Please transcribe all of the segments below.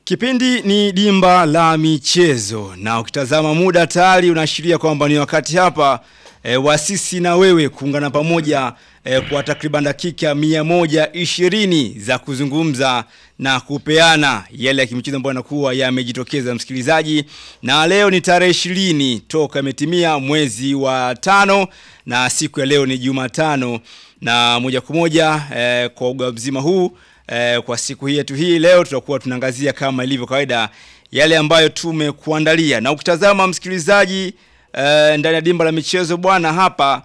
Kipindi ni dimba la michezo na ukitazama muda tayari unaashiria kwamba ni wakati hapa e, wasisi na wewe kuungana pamoja e, kwa takriban dakika 120 za kuzungumza na kupeana yale ya kimichezo ambayo yanakuwa yamejitokeza msikilizaji, na leo ni tarehe 20 toka imetimia mwezi wa tano na siku ya leo ni Jumatano na moja kwa moja e, kwa uga mzima huu Eh, kwa siku hii yetu hii leo tutakuwa tunaangazia kama ilivyo kawaida yale ambayo tumekuandalia, na ukitazama msikilizaji, eh, ndani ya dimba la michezo bwana, hapa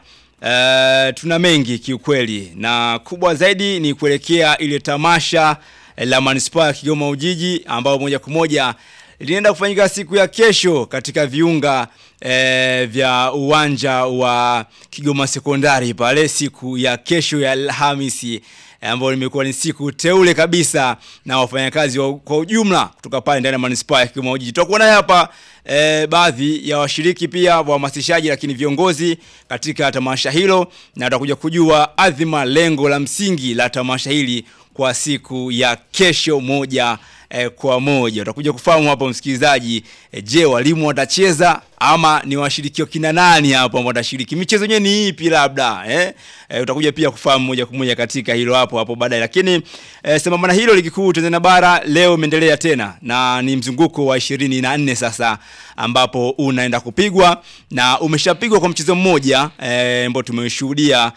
eh, tuna mengi kiukweli, na kubwa zaidi ni kuelekea ile tamasha eh, la manispaa ya Kigoma Ujiji ambao moja kwa moja linaenda kufanyika siku ya kesho katika viunga eh, vya uwanja wa Kigoma Sekondari pale siku ya kesho ya Alhamisi ambayo limekuwa ni siku teule kabisa na wafanyakazi wa, kwa ujumla kutoka pale ndani ya manispaa ya Kigoma Ujiji. Tutakuwa naye hapa e, baadhi ya washiriki pia wahamasishaji, lakini viongozi katika tamasha hilo, na tutakuja kujua adhima, lengo la msingi la tamasha hili kwa siku ya kesho moja eh, kwa moja. Utakuja kufahamu hapo msikilizaji, eh, je, walimu watacheza ama ni washiriki kina nani hapo ambao watashiriki? Michezo yenyewe ni ipi labda eh? Eh, utakuja pia kufahamu moja kwa moja katika hilo hapo hapo baadaye. Lakini eh, sambamba na hilo, ligi kuu Tanzania bara leo imeendelea tena na ni mzunguko wa 24 sasa ambapo unaenda kupigwa na umeshapigwa kwa mchezo mmoja eh, ambao tumeshuhudia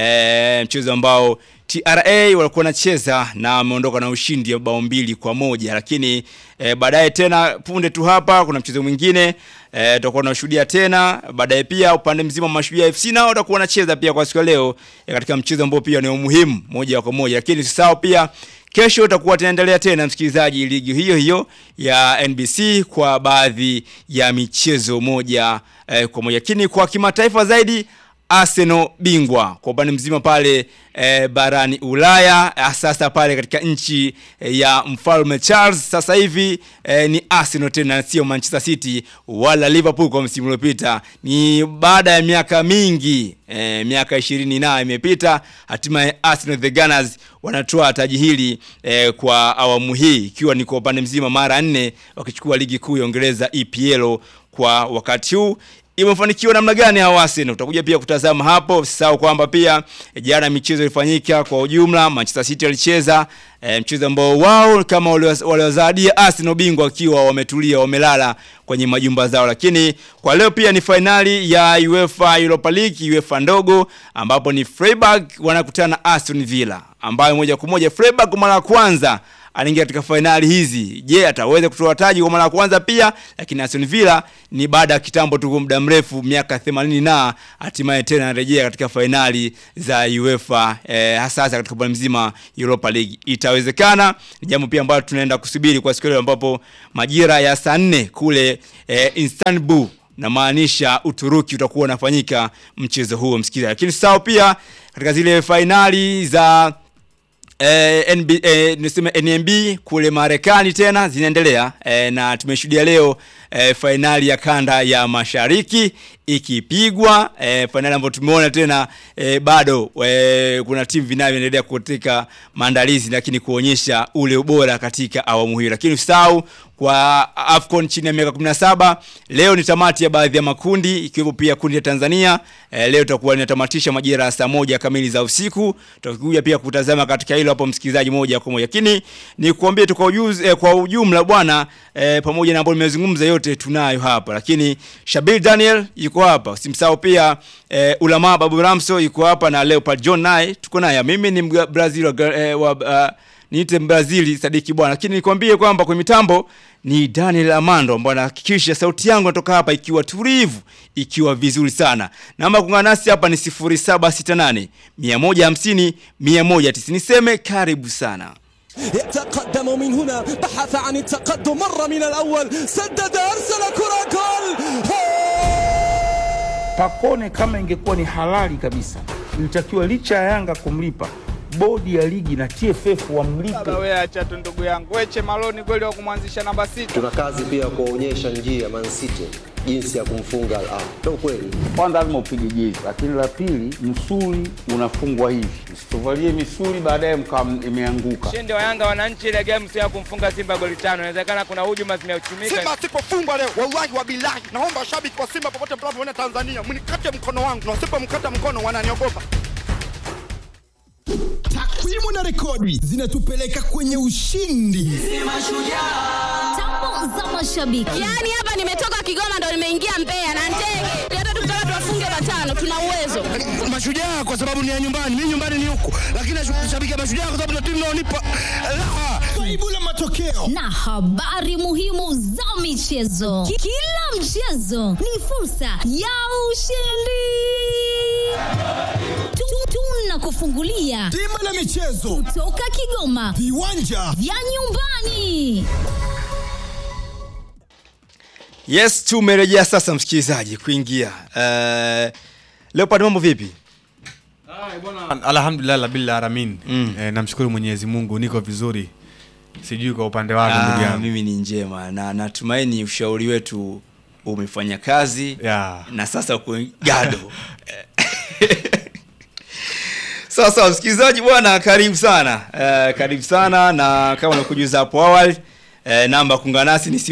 eh, mchezo ambao TRA walikuwa wanacheza na wameondoka na ushindi wa bao mbili kwa moja, lakini e, baadaye tena punde tu hapa kuna mchezo mwingine e, tutakuwa tunashuhudia tena baadaye. Pia upande mzima wa Mashujaa FC nao watakuwa wanacheza pia kwa siku ya leo e, katika mchezo ambao pia ni muhimu moja kwa moja, lakini usisahau pia kesho utakuwa tunaendelea tena msikilizaji, ligi hiyo hiyo ya NBC kwa baadhi ya michezo moja e, kwa moja, lakini kwa kimataifa zaidi Arsenal bingwa kwa upande mzima pale e, barani Ulaya sasa pale katika nchi e, ya mfalme Charles sasa hivi e, ni Arsenal tena, sio Manchester City wala Liverpool kwa msimu uliopita. Ni baada ya miaka mingi e, miaka ishirini na imepita, hatimaye Arsenal the Gunners wanatoa taji hili e, kwa awamu hii ikiwa ni kwa upande mzima mara nne wakichukua ligi kuu ya Uingereza EPL kwa wakati huu imefanikiwa namna gani hawa Arsenal? Utakuja pia kutazama hapo. Usisahau kwamba pia jana michezo ilifanyika kwa ujumla. Manchester City walicheza e, mchezo ambao wao kama waliwazadia Arsenal bingwa wakiwa wametulia wamelala kwenye majumba zao, lakini kwa leo pia ni fainali ya UEFA Europa League, UEFA ndogo, ambapo ni Freiburg wanakutana na Aston Villa, ambayo moja kwa moja Freiburg kwa mara ya kwanza anaingia katika fainali hizi. Je, ataweza kutoa taji kwa mara ya kwanza pia? Lakini Aston Villa ni baada ya kitambo tu, muda mrefu, miaka 80 na hatimaye tena anarejea katika fainali za UEFA eh, hasa katika upande mzima Europa League. Itawezekana? Ni jambo pia ambalo tunaenda kusubiri kwa siku ile ambapo majira ya saa nne kule eh, Istanbul na maanisha Uturuki utakuwa unafanyika mchezo huo msikilizaji. Lakini sawa pia katika zile fainali za Eh, NB, eh, niseme NMB kule Marekani tena zinaendelea eh, na tumeshuhudia leo eh, fainali ya kanda ya mashariki ikipigwa eh, fainali ambayo tumeona tena eh, bado eh, kuna timu vinavyoendelea katika maandalizi, lakini kuonyesha ule ubora katika awamu hiyo. Lakini usahau kwa Afcon chini ya miaka 17 leo ni tamati ya baadhi ya makundi ikiwepo pia kundi la Tanzania eh, leo tutakuwa linatamatisha majira ya saa moja kamili za usiku. Tutakuja pia kutazama katika hilo hapo, msikilizaji, moja kwa moja, lakini ni kuambie tu kwa ujuzi, eh, kwa ujumla bwana eh, pamoja na ambayo nimezungumza yote tunayo hapa, lakini Shabil Daniel yuko hapa, usimsahau pia eh, Ulama Babu Ramso yuko hapa na Leopard John naye tuko naye. Mimi ni Brazil eh, wa uh, niite Brazili Sadiki bwana, lakini nikwambie kwamba kwenye mitambo ni Daniel Amando ambaye anahakikisha sauti yangu inatoka hapa ikiwa tulivu, ikiwa vizuri sana. Namba kuungana nasi hapa ni 0768 150 190. Niseme karibu sana. يتقدم من هنا بحث عن التقدم مر من الأول سدد أرسل كرة جول Pakone kama ingekuwa ni halali kabisa, ilitakiwa licha ya Yanga kumlipa bodi ya ligi na TFF wamlipe. Sasa wewe acha tu ndugu yangu, weche Maloni kweli wa kumwanzisha namba sita. Tuna kazi pia ya kuwaonyesha njia Man City jinsi ya kumfunga Al Ahly. Ndio kweli. Kwanza lazima upige jezi, lakini la pili msuli unafungwa hivi, msituvalie misuli baadaye mkawa imeanguka. Ushindi wa Yanga wananchi ile game sio ya kumfunga Simba goli tano. Inawezekana kuna hujuma zimeuchumika. Simba asipofungwa leo, wallahi wa bilahi, naomba washabiki wa Simba popote mnapoona Tanzania, mnikate mkono wangu, na wasipomkata mkono wananiogopa. Takwimu na rekodi zinatupeleka kwenye ushindi. Tambo za mashabiki. Yaani hapa nimetoka Kigoma ndo nimeingia Mbeya na ndege. Hata tukitaka tuwafunge matano tuna uwezo. Mashujaa kwa sababu ni ya nyumbani, mimi nyumbani ni huku, lakini nashabikia Mashujaa kwa sababu ndio timu inaonipa raha. Faibu la matokeo na habari muhimu za michezo. Ki- Kila mchezo ni fursa ya ushindi. Tu- Tunakufungulia bima la michezo, toka Kigoma viwanja vya nyumbani. Yes, tumerejea sasa msikilizaji kuingia. Uh, Leopard mambo vipi? Alhamdulillah rabbil alamin. Mm. Eh, namshukuru Mwenyezi Mungu niko vizuri. Sijui kwa upande wako ndugu Ah, yangu. mimi ni njema na natumaini ushauri wetu umefanya kazi Yeah. na sasa uko gado. Sawa sawa, msikilizaji bwana, karibu sana uh, karibu sana na kama nakujuza hapo awali uh, namba kuungana nasi ni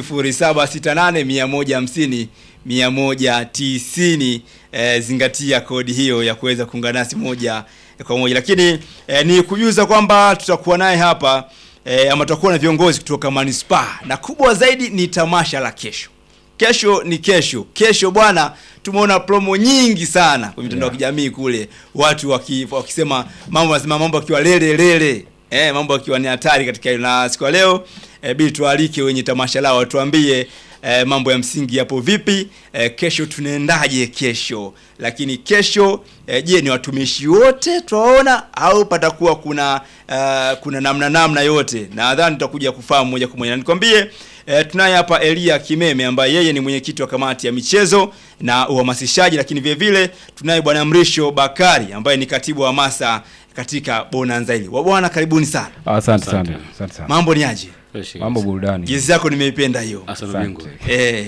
0768 150 190. Uh, zingatia kodi hiyo ya kuweza kuungana nasi moja kwa moja, lakini uh, ni kujuza kwamba tutakuwa naye hapa uh, ama tutakuwa na viongozi kutoka manispaa na kubwa zaidi ni tamasha la kesho kesho ni kesho kesho bwana tumeona promo nyingi sana kwenye mitandao ya kijamii kule watu waki, wakisema mambo lazima mambo akiwa lele lele eh, mambo akiwa ni hatari katika hilo na siku ya leo eh, bili tualike wenye tamasha lao watuambie eh, mambo ya msingi yapo vipi eh, kesho tunaendaje kesho lakini kesho eh, je ni watumishi wote twaona au patakuwa kuna uh, kuna namna namna yote nadhani tutakuja kufahamu moja kwa moja na nikwambie E, tunaye hapa Elia Kimeme ambaye yeye ni mwenyekiti wa kamati ya michezo na uhamasishaji, lakini vile vile tunaye bwana Mrisho Bakari ambaye ni katibu wa hamasa katika Bonanza hili. Wa bwana, karibuni sana. Asante sana, asante sana. Mambo ni aje? Mambo burudani. Jezi yako nimeipenda hiyo. Asante. Eh.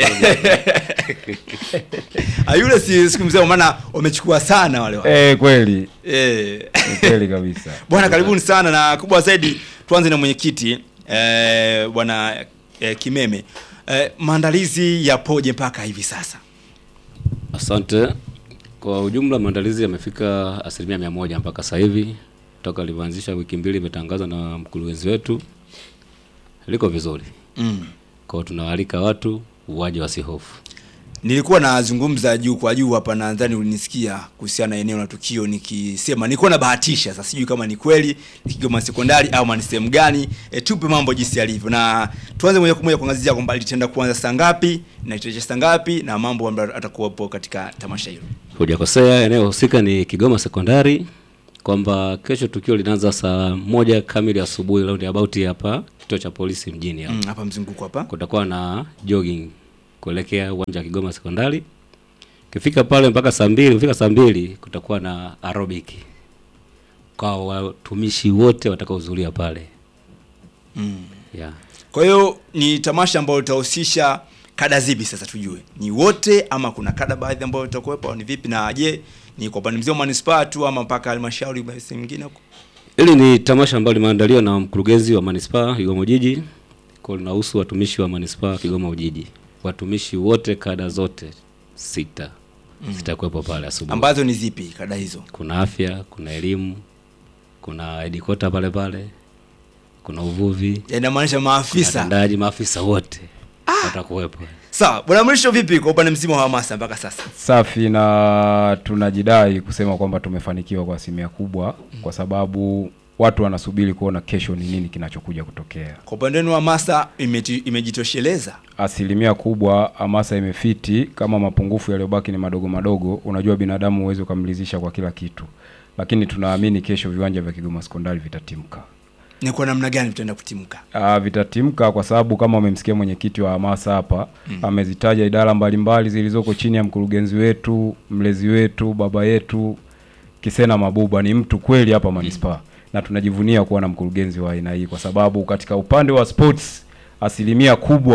Ah, yule si siku mzee maana wamechukua sana wale wale. Eh, kweli. Eh. Ni kweli kabisa. Bwana karibuni sana na kubwa zaidi tuanze na mwenyekiti eh, bwana eh, Kimeme. Eh, maandalizi yapoje mpaka hivi sasa? Asante. Kwa ujumla maandalizi yamefika asilimia mia moja mpaka sasa hivi, toka alivyoanzisha wiki mbili imetangazwa na mkurugenzi wetu, liko vizuri. Mm. Kwa hiyo tunawaalika watu waje wasihofu. Nilikuwa nazungumza juu kwa juu hapa, nadhani ulinisikia kuhusiana na eneo la tukio, nikisema nilikuwa nabahatisha. Sasa sijui kama ni kweli ni Kigoma Sekondari au ni sehemu gani. E, tupe mambo jinsi yalivyo, na tuanze moja kwa moja kuangazia kwamba litaenda kuanza saa ngapi na itaisha saa ngapi na mambo ambayo atakuwepo katika tamasha hilo. Hujakosea, eneo husika ni Kigoma Sekondari, kwamba kesho tukio linaanza saa moja kamili asubuhi round about hapa kituo cha polisi mjini hapa. Mm, hapa mzunguko hapa. Kutakuwa na jogging kuelekea uwanja wa Kigoma Sekondari. Ukifika pale mpaka saa mbili, ukifika saa mbili kutakuwa na aerobic kwa watumishi wote watakaohudhuria pale. Mm. Yeah. Kwa hiyo ni tamasha ambalo litahusisha kada zipi sasa tujue? Ni wote ama kuna kada baadhi ambayo itakuwepo au ni vipi na je, ni kwa upande mzima wa manispaa tu ama mpaka halmashauri basi nyingine huko? Hili ni tamasha ambalo limeandaliwa na mkurugenzi wa manispaa Kigoma Ujiji, kwa linahusu watumishi wa manispaa Kigoma Ujiji. Watumishi wote kada zote sita Mm. zitakuwepo pale asubuhi. Ambazo ni zipi kada hizo? Kuna afya, kuna elimu, kuna edikota pale pale, kuna uvuvi, Inamaanisha maafisa. kuna watendaji, maafisa wote watakuwepo. Sawa, bwana Mrisho, vipi kwa upande mzima wa hamasa mpaka sasa? Safi na tunajidai kusema kwamba tumefanikiwa kwa asilimia kubwa kwa sababu watu wanasubiri kuona kesho ni nini kinachokuja kutokea. Kwa upande wenu wa hamasa imeti- imejitosheleza? Asilimia kubwa hamasa imefiti, kama mapungufu yaliyobaki ni madogo madogo. Unajua binadamu huwezi ukamridhisha kwa kila kitu, lakini tunaamini kesho viwanja vya Kigoma Sekondari vitatimka. Ni kwa namna gani vitaenda kutimka? Uh, vitatimka kwa sababu kama umemsikia mwenyekiti wa hamasa hapa Mm. amezitaja idara mbalimbali zilizoko chini ya mkurugenzi wetu, mlezi wetu, baba yetu Kisena Mabuba ni mtu kweli hapa manispaa na tunajivunia kuwa na mkurugenzi wa aina hii kwa sababu katika upande wa sports asilimia kubwa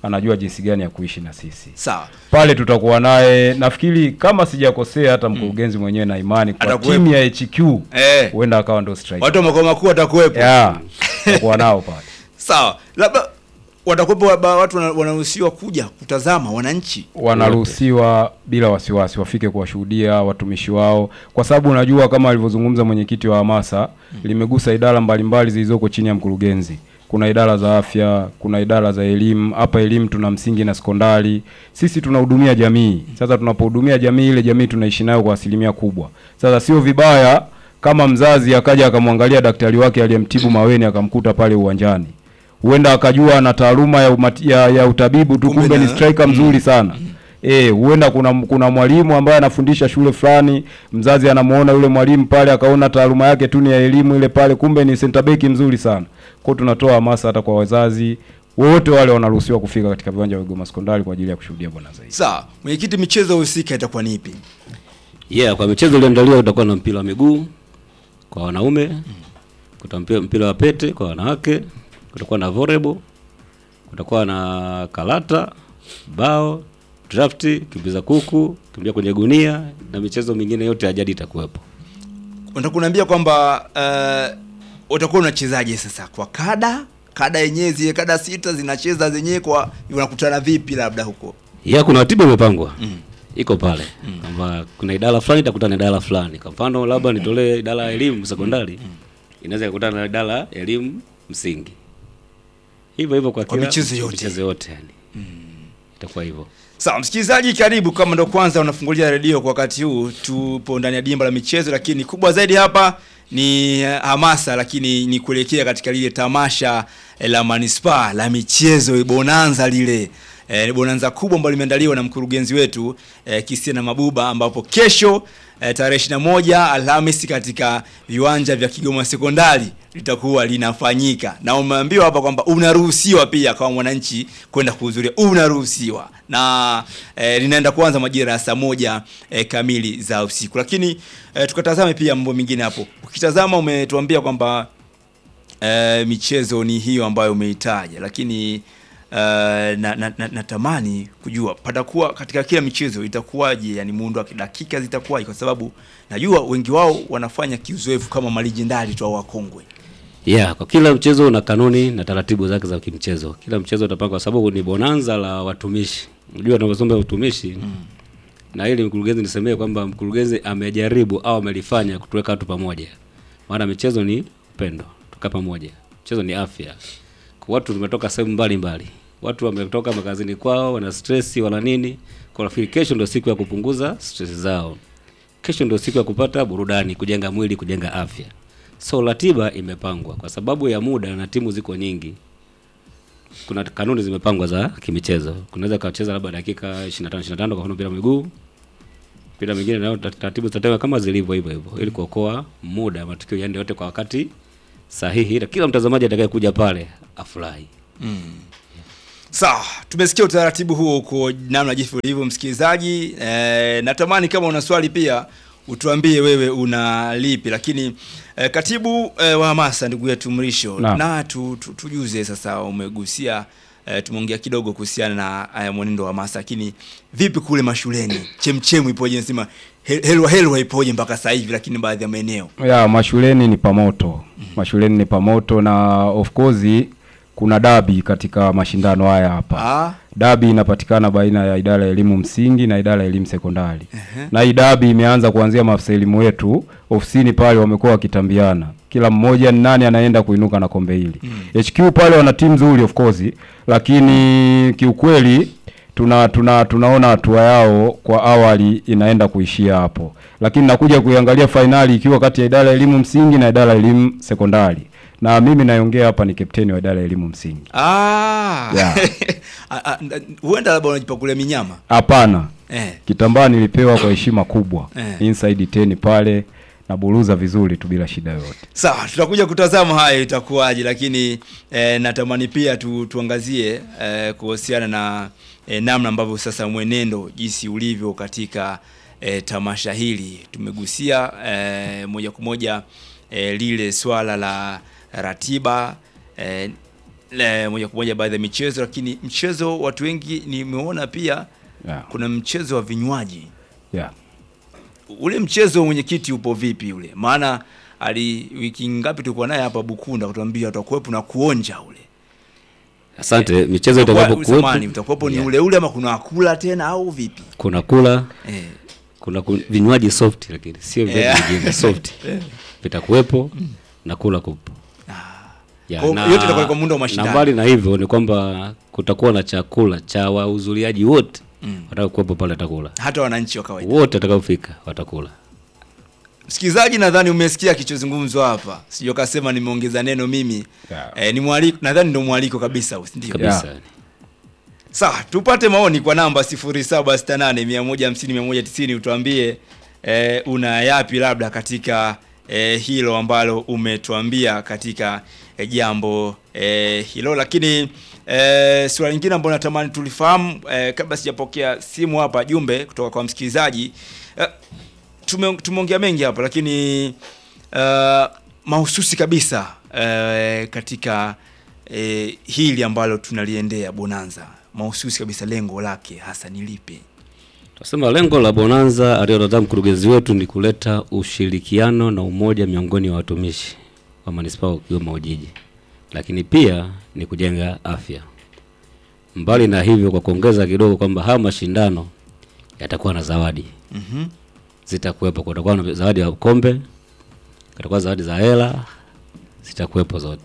anajua jinsi gani ya kuishi na sisi. Sawa. Pale tutakuwa naye, nafikiri kama sijakosea, hata mkurugenzi mwenyewe na imani kwa Atakuwepo. timu ya HQ Eh. huenda akawa ndo striker. Watu wa makao makuu watakuwepo. Yeah, tutakuwa nao pale. Sawa. Labda watakuwepo waba- watu wana- wanaruhusiwa kuja kutazama wananchi. wanaruhusiwa bila wasiwasi wafike kuwashuhudia watumishi wao, kwa sababu unajua kama alivyozungumza mwenyekiti wa hamasa limegusa idara mbalimbali zilizoko chini ya mkurugenzi. Kuna idara za afya, kuna idara za elimu. Hapa elimu tuna msingi na sekondari. Sisi tunahudumia jamii. Sasa tunapohudumia jamii, ile jamii tunaishi nayo kwa asilimia kubwa. Sasa sio vibaya kama mzazi akaja akamwangalia daktari wake aliyemtibu Maweni akamkuta pale uwanjani huenda akajua ana taaluma ya, umati, ya, ya utabibu tu, kumbe ni striker mzuri sana. Eh, huenda kuna kuna mwalimu ambaye anafundisha shule fulani, mzazi anamuona yule mwalimu pale akaona taaluma yake tu ni ya elimu ile pale, kumbe ni center back mzuri sana. Kwa hiyo tunatoa hamasa hata kwa wazazi wote wale wanaruhusiwa kufika katika viwanja vya Kigoma Sekondari kwa ajili ya kushuhudia bonanza hii. Sawa. Mwenyekiti, michezo husika itakuwa ni ipi? Yeah, kwa michezo iliyoandaliwa utakuwa na mpira wa miguu kwa wanaume, kuta mpira, mpira wa pete kwa wanawake, kutakuwa na volleyball, kutakuwa na karata, bao, drafti, kimbiza kuku, kimbia kwenye gunia na michezo mingine yote ya jadi itakuwepo. Unataka kuniambia kwamba uh, utakuwa unachezaje sasa kwa kada? Kada yenyewe zile kada sita zinacheza zenyewe kwa unakutana vipi labda huko? Ya kuna ratiba imepangwa. Iko pale. Kwamba kuna idara fulani itakutana na idara fulani. Kwa mfano labda nitolee idara ya elimu sekondari. Inaweza kukutana na idara ya elimu msingi. Hivyo hivyo kwa Kwa kila michezo yote. michezo yote yani. Itakuwa hivyo. Sawa, msikilizaji, karibu. Kama ndo kwanza unafungulia redio kwa wakati huu, tupo ndani ya dimba la michezo, lakini kubwa zaidi hapa ni eh, hamasa, lakini ni kuelekea katika lile tamasha eh, la manispaa la michezo bonanza lile eh, ni bonanza kubwa ambalo limeandaliwa na mkurugenzi wetu eh, Christiana Mabuba, ambapo kesho eh, tarehe 21 Alhamisi katika viwanja vya Kigoma Sekondari litakuwa linafanyika, na umeambiwa hapa kwamba unaruhusiwa pia kama mwananchi kwenda kuhudhuria, unaruhusiwa na eh, linaenda kuanza majira ya saa moja eh, kamili za usiku. Lakini eh, tukatazame pia mambo mengine hapo. Ukitazama umetuambia kwamba eh, michezo ni hiyo ambayo umeitaja, lakini uh, na, na, na, natamani kujua patakuwa katika kila michezo itakuwaje, yani muundo wa dakika zitakuwaje, kwa sababu najua wengi wao wanafanya kiuzoefu kama malijendari tu au wakongwe. Yeah, kwa kila mchezo una kanuni na taratibu zake za kimchezo. Kila mchezo utapanga kwa sababu ni bonanza la watumishi. Unajua tunaposoma utumishi na ili mkurugenzi nisemee kwamba mkurugenzi amejaribu au amelifanya kutuweka watu pamoja. Maana michezo ni upendo, tuka pamoja. Mchezo ni afya. Kwa watu tumetoka sehemu mbalimbali. Watu wametoka makazini kwao, wana stress, wana nini? Kwa nafikiri kesho ndio siku ya kupunguza stress zao. Kesho ndio siku ya kupata burudani, kujenga mwili, kujenga afya. So ratiba imepangwa kwa sababu ya muda na timu ziko nyingi. Kuna kanuni zimepangwa za kimichezo. Kunaweza kacheza labda dakika 25 25 kwa mfano mpira wa miguu. Mpira mwingine nayo tat- taratibu zitatengwa kama zilivyo hivyo hivyo ili kuokoa muda, matukio yaende yote kwa wakati sahihi, na kila mtazamaji atakayekuja pale afurahi. Sawa, tumesikia utaratibu huo uko namna jinsi ulivyo, msikilizaji. E, natamani kama una swali pia utuambie wewe una lipi, lakini e, katibu e, wa hamasa ndugu yetu Mrisho Naam. na tu, tu, tujuze sasa, umegusia e, tumeongea kidogo kuhusiana na e, mwenendo wa hamasa, lakini vipi kule mashuleni, chemchemu ipoje? Nasema hel- helwa helwa ipoje mpaka sasa hivi, lakini baadhi ya maeneo ya mashuleni ni pamoto mashuleni ni pamoto na of course kuna dabi katika mashindano haya hapa Ah. dabi inapatikana baina ya idara ya elimu msingi na idara ya elimu sekondari Ehe. na hii dabi imeanza kuanzia maafisa elimu wetu ofisini pale wamekuwa wakitambiana kila mmoja ni nani anaenda kuinuka na kombe hili HQ pale wana timu nzuri of course lakini kiukweli tuna, tuna tunaona hatua yao kwa awali inaenda kuishia hapo, lakini nakuja kuiangalia fainali ikiwa kati ya idara ya elimu msingi na idara ya elimu sekondari, na mimi naongea hapa ni kapteni wa idara ya elimu msingi. ah. Yeah. Ah, ah, huenda labda unajipakulia minyama Hapana, eh. kitambaa nilipewa kwa heshima kubwa Eh. inside 10 pale na buruza vizuri tu bila shida yoyote. Sawa, tutakuja kutazama hayo itakuwaje, lakini eh, natamani pia tu, tuangazie eh, kuhusiana na eh, namna ambavyo sasa mwenendo jinsi ulivyo katika eh, tamasha hili. Tumegusia eh, moja kwa moja eh, lile swala la ratiba eh, le, moja kwa moja baadhi ya michezo, lakini mchezo watu wengi nimeona pia Yeah. kuna mchezo wa vinywaji Yeah. ule mchezo mwenyekiti upo vipi ule? Maana ali wiki ngapi tulikuwa naye hapa Bukunda kutuambia utakuwepo na kuonja ule. Asante, michezo Utakuwa- itakapokuwepo samahani, utakuwepo ni Yeah. ule ule ama kuna kula tena au vipi? kuna kula Eh. kuna ku, vinywaji soft lakini sio vinywaji Yeah. vingine soft Eh. vitakuwepo na kula kupo Ya, Kwa hiyo yote itakuwa kwa muundo wa mashindano. na mbali na hivyo ni kwamba kutakuwa na chakula cha wahudhuriaji wote Mm. watakaokuwepo pale watakula Hata wananchi wa kawaida. wote watakaofika watakula Msikilizaji, nadhani umesikia kichozungumzwa hapa, sio kasema nimeongeza neno mimi Yeah. eh, ni mwaliko, nadhani ndio mwaliko kabisa, au si ndio? kabisa Yeah. Sawa, tupate maoni kwa namba 0768 150 190 utuambie eh, una yapi labda katika eh, hilo ambalo umetuambia katika eh, jambo eh, hilo, lakini eh, swali lingine ambalo natamani tulifahamu eh, kabla sijapokea simu hapa jumbe kutoka kwa msikilizaji eh, tume, tumeongea mengi hapa lakini uh, mahususi kabisa uh, katika uh, hili ambalo tunaliendea Bonanza, mahususi kabisa, lengo lake hasa ni lipi? Tunasema lengo la Bonanza aliyodada mkurugenzi wetu ni kuleta ushirikiano na umoja miongoni wa watumishi wa manispaa wa Kigoma Ujiji, lakini pia ni kujenga afya. Mbali na hivyo, kwa kuongeza kidogo kwamba haya mashindano yatakuwa na zawadi Mhm. zitakuwepo. Kutakuwa na zawadi ya kombe, kutakuwa zawadi za hela, zitakuwepo zote,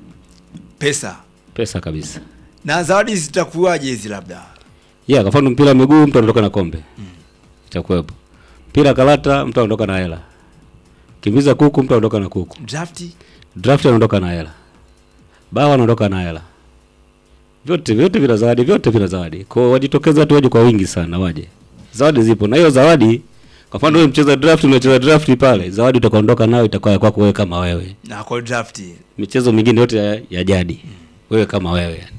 Pesa pesa kabisa. na zawadi zitakuwaje hizi labda? Yeah, kwa mfano mpira wa miguu mtu anaondoka na kombe. Itakuwepo. Mpira karata mtu anaondoka na hela. Kimbiza kuku mtu anaondoka na kuku. Drafti Draft anaondoka na hela. Bawa anaondoka na hela. Vyote vyote vina zawadi, vyote vina zawadi. Kwa hiyo wajitokeze watu waje kwa wingi sana waje. Zawadi zipo. Na hiyo zawadi kwa mfano wewe mcheza draft unacheza draft pale, zawadi utakaondoka nayo itakuwa ya kwako wewe kama wewe. na kwa drafti. Michezo mingine yote ya, ya jadi. Wewe kama wewe yani.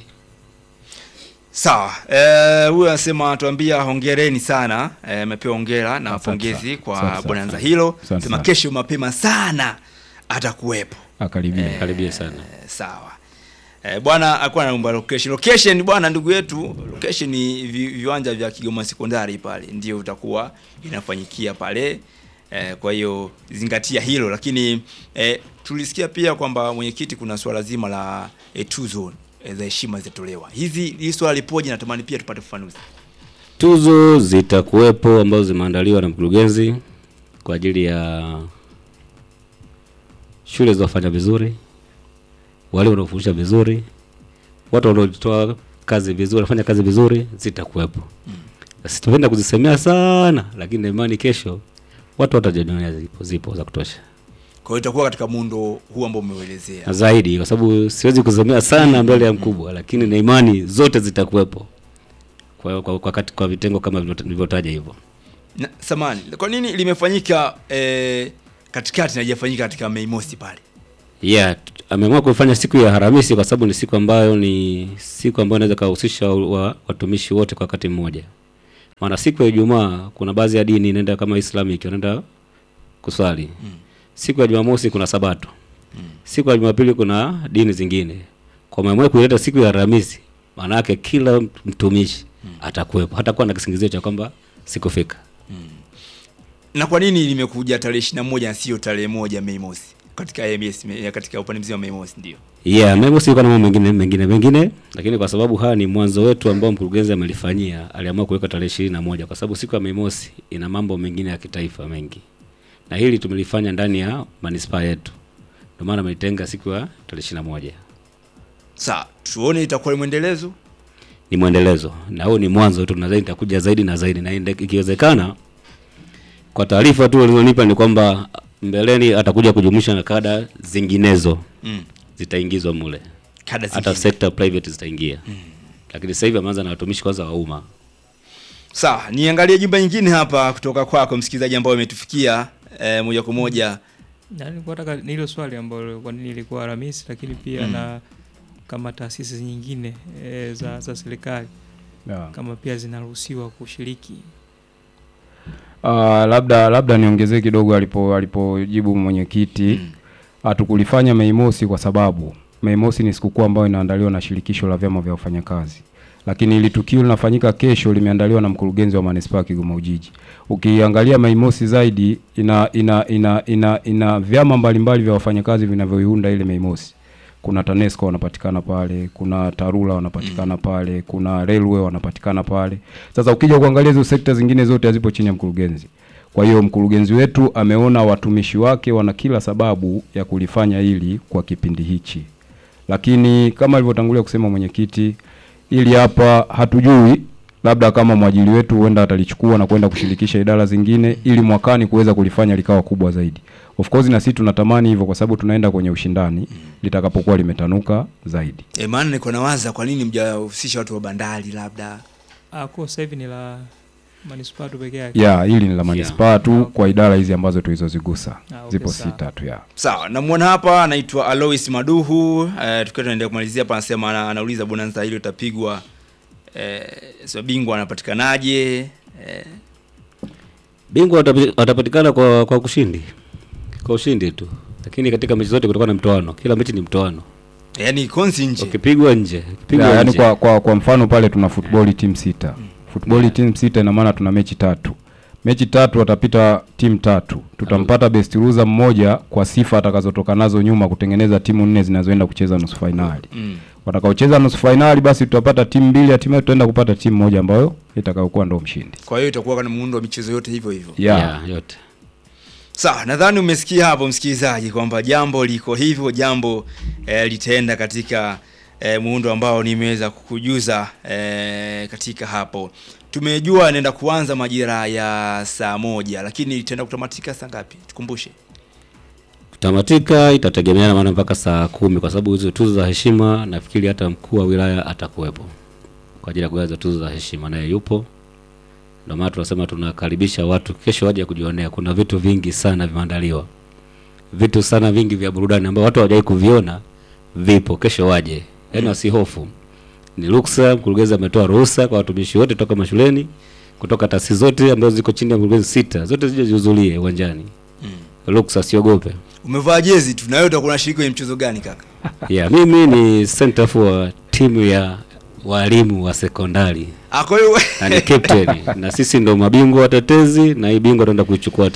Sawa, eh, huyu anasema tuambia hongereni sana, eh, amepewa hongera na Asante pongezi sana. kwa Asante sana. bonanza hilo. Asante Sema sana. kesho mapema sana atakuwepo. Akaribia. Karibia sana. Eh, sawa. Eh, bwana alikuwa anaomba location. Location bwana ndugu yetu, location ni vi, viwanja vya Kigoma Sekondari pale ndio utakuwa inafanyikia pale. Eh, kwa hiyo zingatia hilo lakini eh, tulisikia pia kwamba mwenyekiti kuna swala zima la eh, tuzo eh, za heshima zitatolewa. Hizi hii swala lipoje natamani pia tupate ufafanuzi. Tuzo zitakuwepo ambazo zimeandaliwa na mkurugenzi kwa ajili ya shule zinazofanya vizuri, wale wanaofundisha vizuri, watu wanaotoa kazi vizuri, wanafanya kazi vizuri, zitakuwepo. Sisi tupenda kuzisemea sana, lakini na imani kesho watu watajionea zipo, zipo za kutosha Kwa hiyo itakuwa katika muundo huu ambao umeuelezea. na zaidi, kwa sababu siwezi kusemea sana mbele ya mkubwa, lakini na imani zote zitakuwepo kwa, kwa, kwa, kati- kwa vitengo kama vilivyota- nilivyotaja hivyo. Na, samani, kwa nini limefanyika eh, katikati na haijafanyika katika Mei Mosi pale? Yeah, t- ameamua kufanya siku ya Alhamisi kwa sababu ni siku ambayo ni siku ambayo inaweza kuhusisha wa, watumishi wote kwa wakati mmoja. Maana siku ya Ijumaa kuna baadhi ya dini inaenda kama Islamic wanaenda kuswali. Siku ya Jumamosi kuna Sabato. Siku ya Jumapili kuna dini zingine. Kwa maana kuileta siku ya Alhamisi, maana yake kila mtumishi atakuwepo. Hatakuwa na kisingizio cha kwamba sikufika. Na kwa nini limekuja tarehe 21 na sio tarehe moja Mei Mosi? Katika AMS me- katika upande mzima wa Mei Mosi ndio. Yeah, Memo si na mambo mengine mengine mengine, lakini kwa sababu haya ni mwanzo wetu ambao mkurugenzi amelifanyia, aliamua kuweka tarehe ishirini na moja kwa sababu siku ya Mei Mosi ina mambo mengine ya kitaifa mengi, na hili tumelifanya ndani ya manispaa yetu, ndio maana ameitenga siku ya tarehe ishirini na moja. Sawa, tuone itakuwa ni mwendelezo. Ni mwendelezo na huu ni mwanzo tu, na zaidi itakuja zaidi na zaidi, na inde- ikiwezekana, kwa taarifa tu walizonipa ni kwamba mbeleni atakuja kujumuisha na kada zinginezo Mm. zitaingizwa mule Kada hata zingine. sekta private zitaingia lakini sasa hivi ameanza na watumishi kwanza wa umma Sawa, niangalie jumba nyingine hapa kutoka kwako msikilizaji ambao umetufikia eh, moja kwa moja. Na nilikuwa nataka ni hilo swali ambalo kwa nini ilikuwa Alhamisi, lakini pia Mm. na kama taasisi nyingine e, za, za serikali Yeah. kama pia zinaruhusiwa kushiriki. Uh, labda labda niongezee kidogo alipo alipojibu mwenyekiti hatukulifanya Mei Mosi kwa sababu Mei Mosi ni sikukuu ambayo inaandaliwa na shirikisho la vyama vya wafanyakazi, lakini hili tukio linafanyika kesho, limeandaliwa na mkurugenzi wa manispaa ya Kigoma Ujiji. Ukiangalia Mei Mosi zaidi ina ina ina ina, ina vyama mbalimbali vya wafanyakazi vinavyoiunda ile Mei Mosi. Kuna TANESCO wanapatikana pale, kuna TARURA wanapatikana pale, kuna Railway wanapatikana pale. Sasa ukija kuangalia hizo sekta zingine zote hazipo chini ya mkurugenzi. Kwa hiyo mkurugenzi wetu ameona watumishi wake wana kila sababu ya kulifanya hili kwa kipindi hichi, lakini kama alivyotangulia kusema mwenyekiti, ili hapa hatujui, labda kama mwajiri wetu huenda atalichukua na kwenda kushirikisha idara zingine, ili mwakani kuweza kulifanya likawa kubwa zaidi. Of course na sisi tunatamani hivyo, kwa sababu tunaenda kwenye ushindani litakapokuwa limetanuka zaidi. E, maana niko nawaza kwa nini mjahusisha watu wa bandari labda Ah, kwa sasa hivi ni la manispaa tu peke yake. Ya, hili ni la manispaa tu kwa idara hizi ambazo tulizozigusa, Ah, okay, zipo sawa. sita tu ya. Sawa, namwona hapa anaitwa Alois Maduhu. Eh, tukiwa tunaendelea kumalizia hapa, anasema ana, anauliza bonanza hilo itapigwa eh, sio bingwa anapatikanaje? Eh, Bingwa watapi- watapatikana kwa kwa kushindi, kwa ushindi tu, lakini katika mechi zote kutakuwa na mtoano. Kila mechi ni mtoano, yani konsi nje, ukipigwa nje, ukipigwa Ya, yani nje. kwa, kwa, kwa mfano pale tuna football team sita football team sita ina maana tuna mechi tatu mechi tatu watapita timu tatu tutampata best loser mmoja kwa sifa atakazotoka nazo nyuma kutengeneza timu nne zinazoenda kucheza nusu fainali Mm. watakaocheza nusu fainali basi tutapata timu mbili hatimaye tutaenda kupata timu moja ambayo itakayokuwa ndo mshindi Kwa hiyo itakuwa kana muundo wa michezo yote hivyo hivyo. Yeah. Yeah, yote. Sawa, nadhani umesikia hapo msikilizaji kwamba jambo liko hivyo, jambo eh, litaenda katika eh, muundo ambao nimeweza kukujuza eh, katika hapo. Tumejua inaenda kuanza majira ya saa moja, lakini itaenda kutamatika saa ngapi? Tukumbushe. Tamatika itategemeana maana mpaka saa kumi kwa sababu hizo tuzo za heshima nafikiri hata mkuu wa wilaya atakuwepo kwa ajili ya kugawa tuzo za heshima, naye yupo. Ndio maana tunasema tunakaribisha watu kesho waje kujionea. Kuna vitu vingi sana vimeandaliwa, vitu sana vingi vya burudani ambao watu hawajawahi kuviona, vipo. Kesho waje, yaani wasihofu. Ni ruksa, mkurugenzi ametoa ruhusa kwa watumishi wote toka mashuleni, kutoka taasisi zote ambazo ziko chini ya mkurugenzi sita, zote zije zihudhurie uwanjani. Ruksa, siogope. Umevaa jezi tu na wewe utakuwa unashiriki kwenye mchezo gani kaka? Yeah, mimi ni center for timu ya walimu wa sekondari Ah, kwa hiyo na ni captain na sisi ndo mabingwa watetezi na hii bingwa tunaenda kuichukua